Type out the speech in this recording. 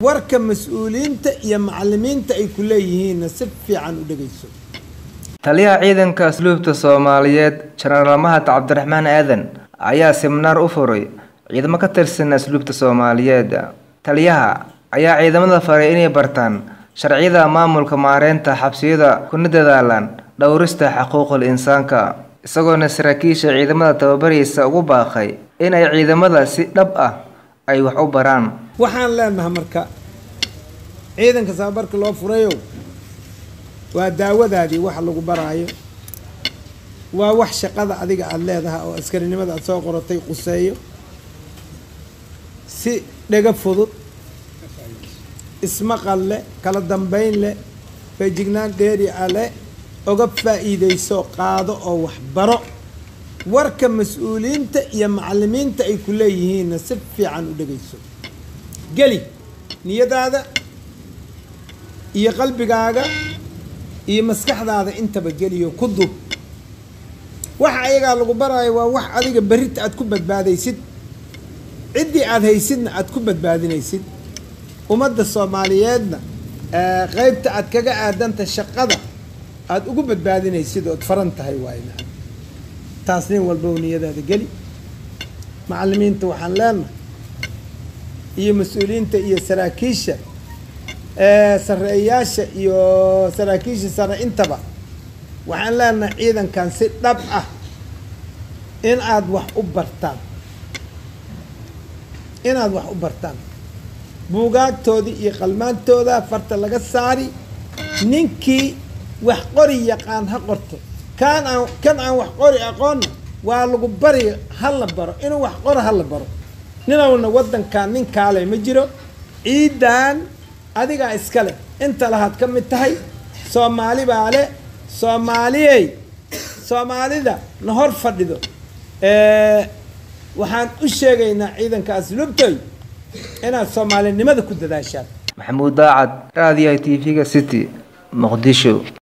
warka mas-uuliyiinta iyo macalimiinta ay ku leeyihiinna si fiican u dhegayso taliyaha ciidanka asluubta soomaaliyeed jenaraal mahad cabdiraxmaan aadan ayaa siminaar u furay ciidamo ka tirsan asluubta soomaaliyeed taliyaha ayaa ciidamada faray inay bartaan sharciyada maamulka maareynta xabsiyada kuna dadaalaan dhowrista xuquuqul insaanka isagoona saraakiisha ciidamada tababaraysa ugu baaqay in ay ciidamada si dhab ah ay wax u baraan waxaan leenahay marka ciidanka tababarka loo furayo waa daawadaadii wax lagu baraayo waa wax shaqada adiga aada leedahay oo askarinimada aada soo qoratay quseeyo si dhega fudud ismaqal leh kala dambeyn leh feejignaan dheeri a leh oga faa'iidayso qaado oo wax baro warka mas-uuliyiinta iyo macalimiinta ay ku leeyihiinna si fiican u dhegayso geli niyadaada iyo qalbigaaga iyo maskaxdaada intaba geliyo ku dub waxa ayagaa lagu baraayo waa wax adiga berrita aada ku badbaadaysid ciddii aada haysidna aada ku badbaadinaysid ummadda soomaaliyeedna qeybta aad kaga aadanta shaqada aada ugu badbaadinaysid ood faran tahay waayna taas nin walbow niyadaada geli macalimiinta waxaan leenahay iyo mas-uuliyiinta iyo saraakiisha sareeyaasha iyo saraakiisha sare intaba waxaan leenahay ciidankan si dhab ah in aada wax u bartaan inaad wax u bartaan buugaagtoodii iyo qalmaantooda farta laga saari ninkii wax qori yaqaan ha qorto kaan aan kan aan wax qori aqoonna waa lagu bari ha la baro inuu wax qoro ha la baro ninowna waddankan nin kaale ma jiro ciidan adigaa iska leh inta lahaad ka mid tahay soomaali baa le soomaaliyey soomaalida na hor fadhido waxaan u sheegaynaa ciidanka asluubtoy inaad soomaalinimada ku dadaashaan maxamuud daacad raadiyaha t v-ga city muqdisho